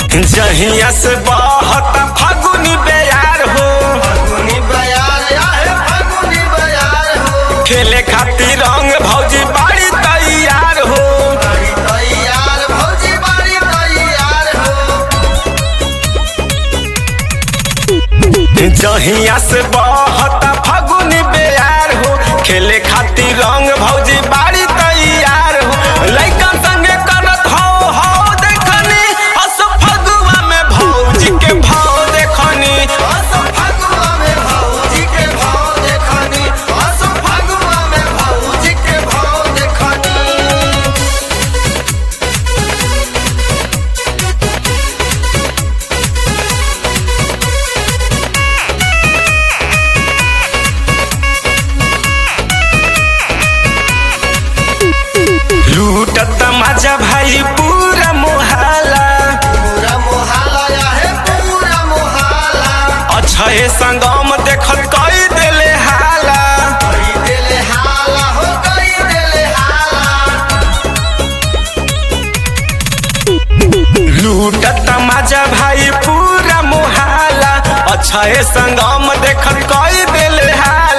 जहिया से बहत फागुनी बेयार हो फागुनी बयार आहे फागुनी बयार हो खेले खातिर रंग भौजी बाड़ी तैयार हो बारी तैयार भौजी बारी तैयार हो जहिया से बहत फागुनी बेयार हो खेले खातिर रंग भौजी बाड़ी तैयार हो लइकन संगे करत हो हो देखनी अस फगुआ में भौजी के भाव देखनी असो फागुआ में भौजी के भाव देखनी असो फागुआ में भौजी के भाव देखनी लूटत मजा भाई पूरा मोहल्ला पूरा मोहल्ला आहे पूरा मोहल्ला अछे संगम देखत कई देले हाला कई देले हाला हो कई देले हाला लूटत मजा भाई पूरा मोहल्ला अछे संगम देखत कई देले हाला